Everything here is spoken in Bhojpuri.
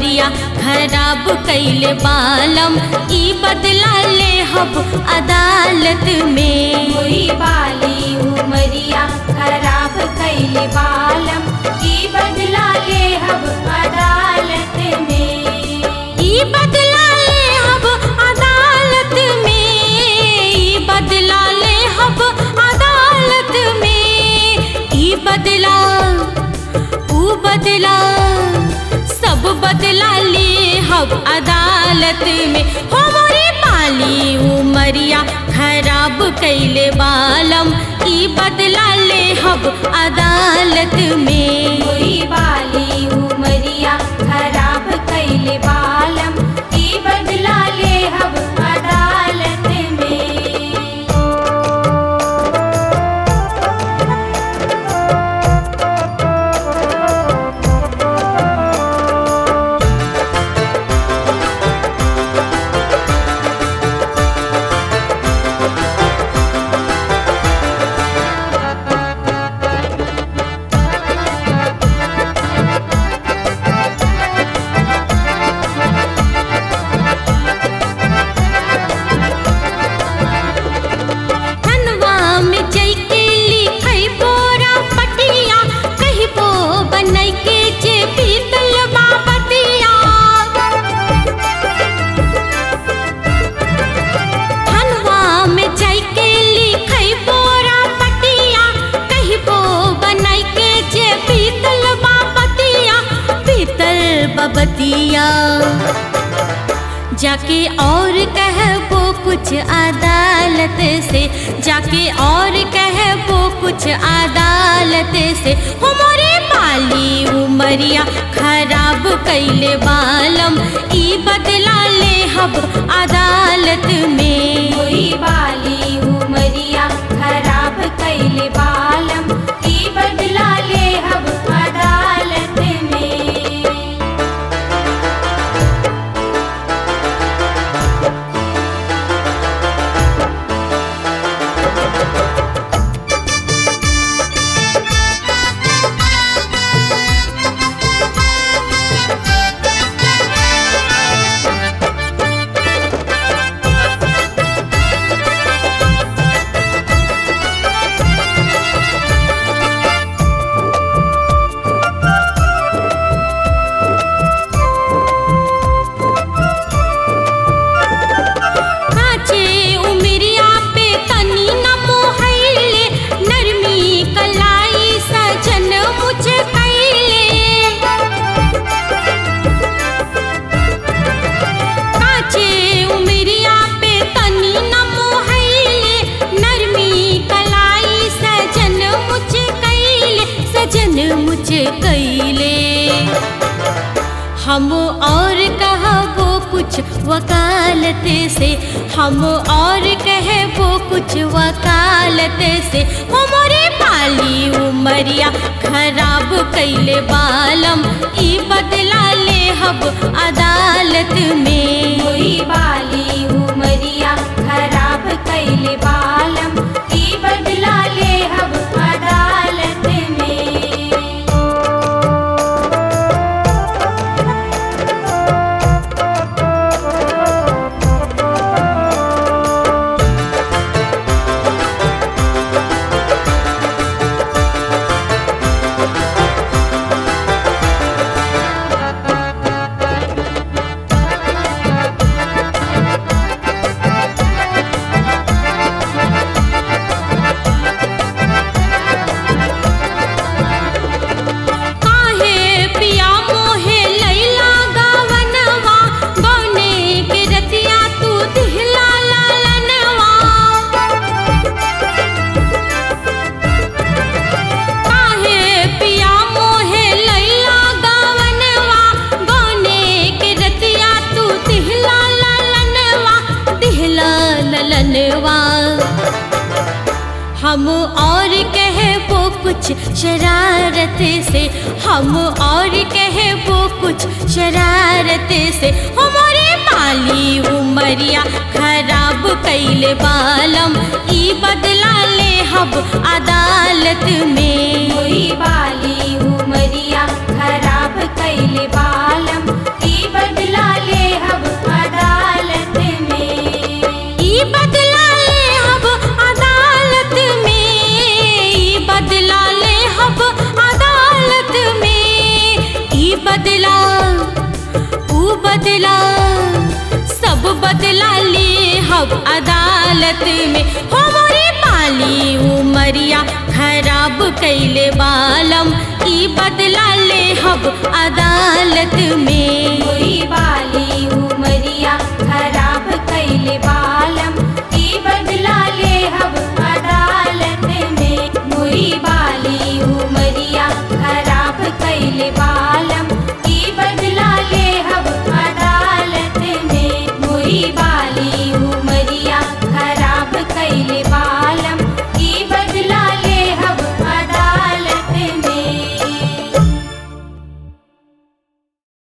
उमरिया खराब कैले बालम ई बदला ले हब अदालत में हुई बाली उमरिया खराब कैले बालम की बदला ले हब अदालत में ई बदला ले हब अदालत में ई बदला ले हब अदालत में ई बदला ऊ बदला सब बदला ले हब अदालत में हो मोरे पाली उमरिया खराब कैले बालम ई बदला ले हब अदालत में हुई बाली उमरिया खराब कैले बालम की बदला ले हब अदालत में धनवा में जैके लिखै बोरा पटिया कहिबो बनै के जे पीतल बाबतिया धनवा में जैके लिखै बोरा पटिया कहिबो बनै के जे पीतल बाबतिया पीतल बाबतिया जाके और कहबो कुछ अदालत से जाके और कहबो कुछ अदालत से हमारे पाली उमरिया खराब कैले बालम ई बदला ले हब अदालत में हुई बाली उमरिया खराब कैले बालम की बदला ले हब अदालत में काचे उमरिया पे तनी न मोहैले नरमी कलाई सजन मुझे कैले काचे उमरिया पे तनी न मोहैले नरमी कलाई सजन मुझे कैले सजन मुझे कैले हम और कहबो कुछ वकालत से हम और कहबो कुछ वकालत से हमारे पाली उमरिया खराब कैले बालम ई बदला ले हब अदालत में हुई बाली उमरिया खराब कैले बालम की बदला ले हब अदालत में काहे पिया मोहे लैला गावनवा गौने के रतिया तू दिहला लालनवा काहे पिया मोहे लैला गावनवा गौने के रतिया तू दिहला लालनवा दिहला ललनवा हम और कहबो कुछ शरारत से हम और कहबो कुछ शरारत से हमारे पाली उमरिया खराब कैले बालम ई बदला ले हब अदालत में हुई बाली उमरिया खराब कैले बालम की शराब कैले बालम ई बदला ले हब अदालत में हुई बाली